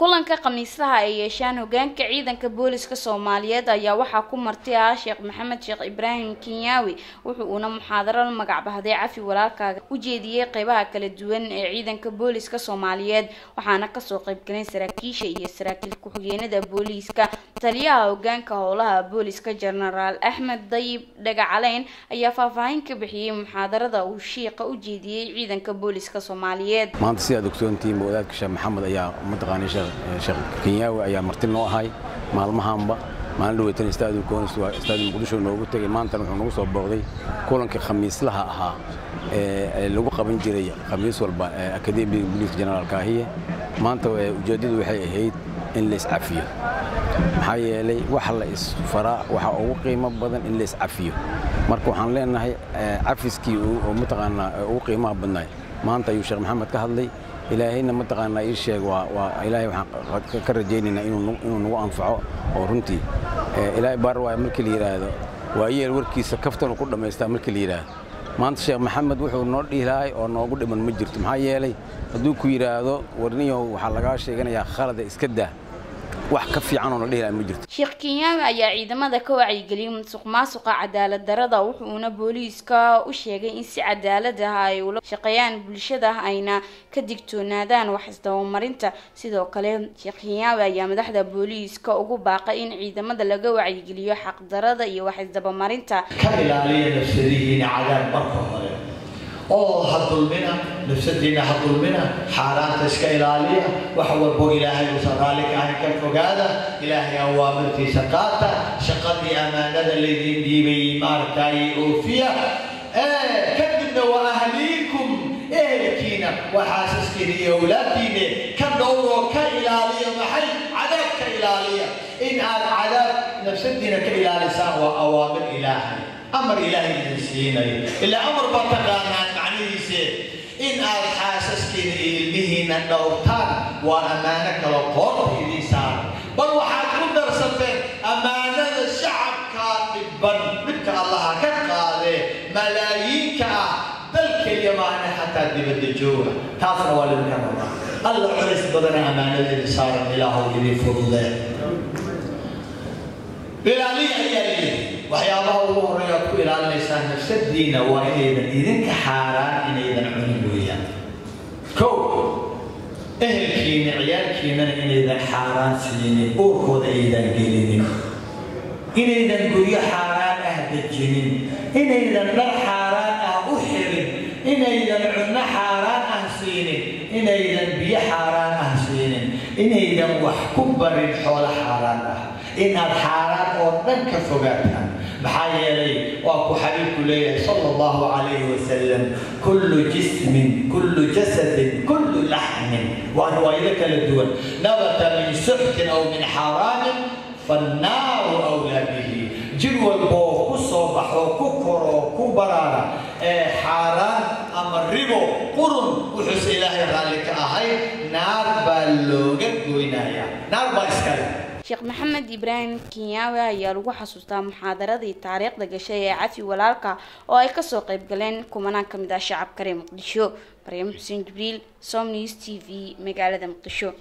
kulanka khamiislaha ay yeeshaan hogaanka ciidanka booliska soomaaliyeed ayaa waxaa ku marti ah sheekh maxamed sheekh ibraahim kenyaawi wuxu uuna muxaadaro la magac bahday cafi walaalkaaga u jeediyey qeybaha kala duwan ee ciidanka booliska soomaaliyeed waxaana kasoo qeybgalay saraakiisha iyo saraakiil ku-xigeenada booliiska taliyaha hogaanka howlaha booliska jenaraal axmed dayib dhagacaleyn ayaa faahfaahin ka bixiyey muxaadarada uu shiiqa u jeediyey ciidanka booliska soomaaliyeed maanta sidaad ogsoontihiin wadaadka sheekh maxamed ayaa mataqaanay sheekh kenyaawi ayaa marti noo ahay maalmahaanba maalin dhaweytan istaadium koonis waa istaadium muqdisho noogu tegay maantana wuxuu nagu soo booqday kulankii khamiislaha ahaa ee lagu qaban jiray khamiis walba akademiga booliiska jenaraal kaahiye maanta ujeeddadu waxay ahayd in la iscafiyo maxaa yeelay waxa la isfaraa waxaa ugu qiimo badan in la iscafiyo marka waxaan leenahay cafiskii oo mataqaanaa ugu qiimaha badnaay maanta ayuu sheekh maxamed ka hadlay ilaahayna mataqaanaa ii sheeg waa ilaahay waxaan ka rajaynaynaa inuu nagu anfaco oo runtii ilaahay baar waay markii la yidhaahdo waayeel warkiisa kaftanu ku dhammaystaa markii la yidhaahdo maanta sheekh maxamed wuxuu noo dhihilahay oo noogu dhiman ma jirto maxaa yeelay hadduu ku yidhaahdo warniyow waxaa lagaa sheeganayaa khalada iska dah wax ka fiican oo la dhihilahay ma jirto sheekh kenyaawi ayaa ciidamada ka wacyigeliyey musuq maasuqa cadaalad darada wuxuuna booliiska u sheegay in si cadaalad ah ay ula shaqeeyaan bulshada ayna ka digtoonaadaan wax isdabamarinta sidoo kale sheekh kenyaawi ayaa madaxda booliiska ugu baaqay in ciidamada laga wacyigeliyo xaqdarada iyo wax isdabamarinta ka ilaaliya nafsadihiina cadaab marka hore oo ha dulmina nafsadiina ha dulmina xaaraanta iska ilaaliya wax walbo ilaahay uusan raalli ka ahayn ka fogaada ilaahay awaamirtiisa qaata shaqadii ammaanada laydin dhiibay maaragtay oofiya kadibna waa ahliikum ehelkiina waa xaasaskiina iyo awlaaddiine ka dhowroo ka ilaaliya maxay cadaab ka ilaaliya in aad cadaab nafsadiina ka ilaalisaan waa awaamir ilaahay amar ilaahay idin siinayo ilaa amar baa taqaanaan macnihiise in aad xaasaskiina iyo ilmihiina dhowrtaan waa ammaano kale qoorta idiin saaran bal waxaad ku darsateen ammaanada shacabkaa dhibban dhibka allaha ka qaadee malaayiinka ah dal keliya maahane xataa dibadda jooga taasna waa lidinka rabaa alla culays badana ammaanadeeda saaran ilaahow idin fududee ilaaliya ayaa leeyahay waxyaabaha ugu horreeya aad ku ilaalinaysaan nafsadiina waa inaydan idinka xaaraan inaydan cunin weeyaan kow ehelkiina ciyaalkiinana inaydan xaaraan siinin uurkooda aydan gelinin inaydan guryo xaaraan ah dejinin inaydan dhar xaaraan ah u xirin inaydan cunno xaaraan ah siinin inaydan biyo xaaraan ah siinin inaydan wax ku barin xoolo xaaraan ah inaad xaaraan oo dhan ka fogaataan maxaa yeelay waa ku xabiibku leeyahay sala allahu calayhi wasalam kullu jismin kullu jasadin kullu laxmin waa riwaayado kala duwan nabata min suxtin aw min xaaraamin fannaaru awlaa bihi jir walboo ku soo baxo ku koroo ku baraara ee xaaraan ama ribo qurun wuxuuse ilaahay raalli ka ahay naar baa looga goynayaa naar baa iskale sheekh maxamed ibraahim kenyaawi ayaa lagu xasuustaa muxaadaradii taariikhda gashay ee cafi walaalka oo ay kasoo qeyb galeen kumanaan ka mid ah shacabka reer muqdisho maryam xuseen jibriil som news t v magaalada muqdisho